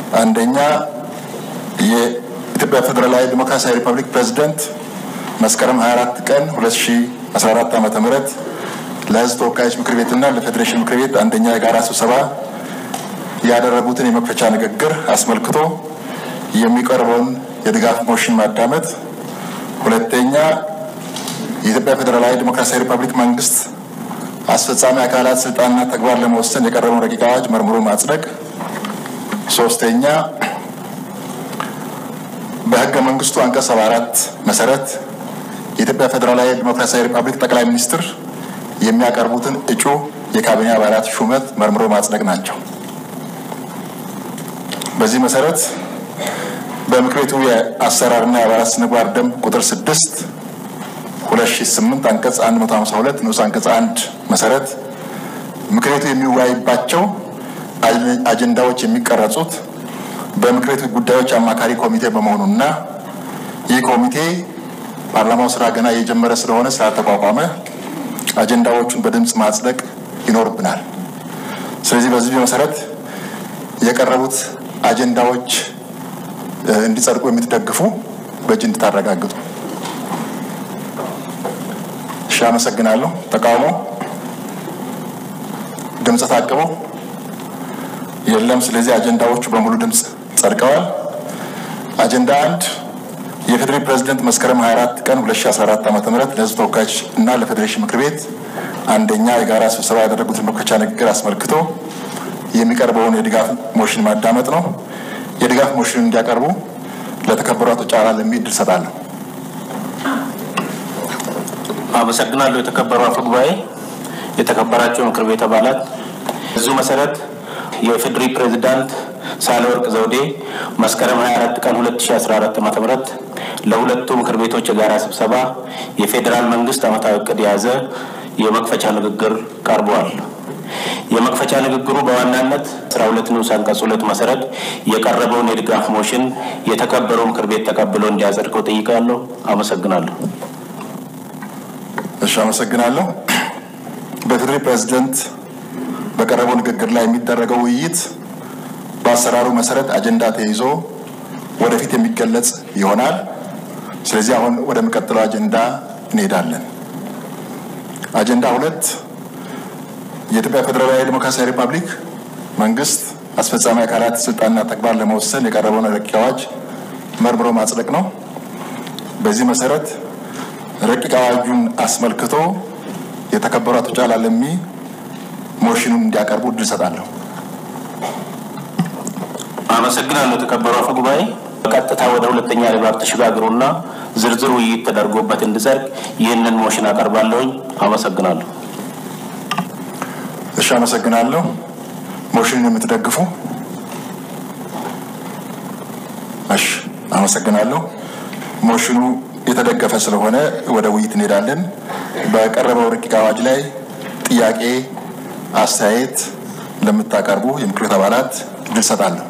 አንደኛ የኢትዮጵያ ፌዴራላዊ ዲሞክራሲያዊ ሪፐብሊክ ፕሬዝደንት መስከረም 24 ቀን 2014 ዓ ም ለሕዝብ ተወካዮች ምክር ቤትና ለፌዴሬሽን ምክር ቤት አንደኛ የጋራ ስብሰባ ያደረጉትን የመክፈቻ ንግግር አስመልክቶ የሚቀርበውን የድጋፍ ሞሽን ማዳመጥ። ሁለተኛ የኢትዮጵያ ፌዴራላዊ ዲሞክራሲያዊ ሪፐብሊክ መንግስት አስፈጻሚ አካላት ስልጣንና ተግባር ለመወሰን የቀረበውን ረቂቅ አዋጅ መርምሮ ማጽደቅ። ሶስተኛ በህገ መንግስቱ አንቀጽ ሰባ አራት መሰረት የኢትዮጵያ ፌዴራላዊ ዲሞክራሲያዊ ሪፐብሊክ ጠቅላይ ሚኒስትር የሚያቀርቡትን እጩ የካቢኔ አባላት ሹመት መርምሮ ማጽደቅ ናቸው። በዚህ መሰረት በምክር ቤቱ የአሰራርና የአባላት ስነ ምግባር ደንብ ቁጥር ስድስት ሁለት ሺ ስምንት አንቀጽ አንድ መቶ ሀምሳ ሁለት ንዑስ አንቀጽ አንድ መሰረት ምክር ቤቱ የሚወያይባቸው አጀንዳዎች የሚቀረጹት በምክር ቤቱ ጉዳዮች አማካሪ ኮሚቴ በመሆኑና ይህ ኮሚቴ ፓርላማው ስራ ገና እየጀመረ ስለሆነ ስላልተቋቋመ አጀንዳዎቹን በድምፅ ማጽደቅ ይኖርብናል። ስለዚህ በዚህ መሰረት የቀረቡት አጀንዳዎች እንዲጸድቁ የምትደግፉ በእጅ እንድታረጋግጡ። እሺ፣ አመሰግናለሁ። ተቃውሞ? ድምፅ ታቅበው? የለም። ስለዚህ አጀንዳዎቹ በሙሉ ድምፅ ጸድቀዋል። አጀንዳ አንድ የፌዴሬ ፕሬዝደንት መስከረም 24 ቀን 2014 ዓ ም ለህዝብ ተወካዮች እና ለፌዴሬሽን ምክር ቤት አንደኛ የጋራ ስብሰባ ያደረጉትን መክፈቻ ንግግር አስመልክቶ የሚቀርበውን የድጋፍ ሞሽን ማዳመጥ ነው። የድጋፍ ሞሽን እንዲያቀርቡ ለተከበሩ አቶ ጫላ ለሚ እድል እሰጣለሁ። አመሰግናለሁ። የተከበሩ አፈ ጉባኤ፣ የተከበራቸው ምክር ቤት አባላት፣ በዚሁ መሰረት የኢፌዴሪ ፕሬዝዳንት ሳህለወርቅ ዘውዴ መስከረም 24 ቀን 2014 ዓ ም ለሁለቱ ምክር ቤቶች የጋራ ስብሰባ የፌዴራል መንግስት ዓመታዊ እቅድ የያዘ የመክፈቻ ንግግር ቀርበዋል። የመክፈቻ ንግግሩ በዋናነት አስራ ሁለት ንዑስ አንቀጽ ሁለት መሰረት የቀረበውን የድጋፍ ሞሽን የተከበረው ምክር ቤት ተቀብሎ እንዲያጸድቀው ጠይቃለሁ። አመሰግናለሁ። እሺ፣ አመሰግናለሁ። በፌዴሬ ፕሬዝደንት በቀረበው ንግግር ላይ የሚደረገው ውይይት በአሰራሩ መሰረት አጀንዳ ተይዞ ወደፊት የሚገለጽ ይሆናል። ስለዚህ አሁን ወደሚቀጥለው አጀንዳ እንሄዳለን። አጀንዳ ሁለት የኢትዮጵያ ፌዴራላዊ ዲሞክራሲያዊ ሪፐብሊክ መንግስት አስፈጻሚ አካላት ስልጣንና ተግባር ለመወሰን የቀረበውን ረቂቅ አዋጅ መርምሮ ማጽደቅ ነው። በዚህ መሰረት ረቂቅ አዋጁን አስመልክቶ የተከበሩ አቶ ጫላ ለሚ ሞሽኑን እንዲያቀርቡ እድል እሰጣለሁ። አመሰግናለሁ። የተከበሩ አፈ ጉባኤ፣ በቀጥታ ወደ ሁለተኛ ንባብ ተሸጋግሩና ዝርዝር ውይይት ተደርጎበት እንዲጸድቅ ይህንን ሞሽን አቀርባለሁኝ። አመሰግናለሁ። እሺ፣ አመሰግናለሁ። ሞሽኑን የምትደግፉ? እሺ፣ አመሰግናለሁ። ሞሽኑ የተደገፈ ስለሆነ ወደ ውይይት እንሄዳለን። በቀረበው ረቂቅ አዋጅ ላይ ጥያቄ፣ አስተያየት ለምታቀርቡ የምክር ቤት አባላት እድል እሰጣለሁ።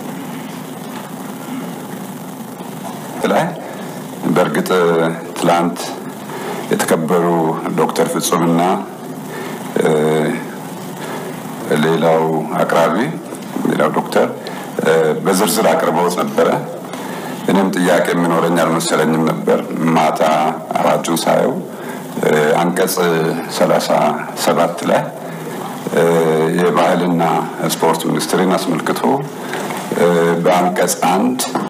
ላይ በእርግጥ ትላንት የተከበሩ ዶክተር ፍጹምና ሌላው አቅራቢ ሌላው ዶክተር በዝርዝር አቅርበውት ነበረ። እኔም ጥያቄ የሚኖረኝ አልመሰለኝም ነበር። ማታ አዋጁን ሳየው አንቀጽ ሰላሳ ሰባት ላይ የባህልና ስፖርት ሚኒስትርን አስመልክቶ በአንቀጽ አንድ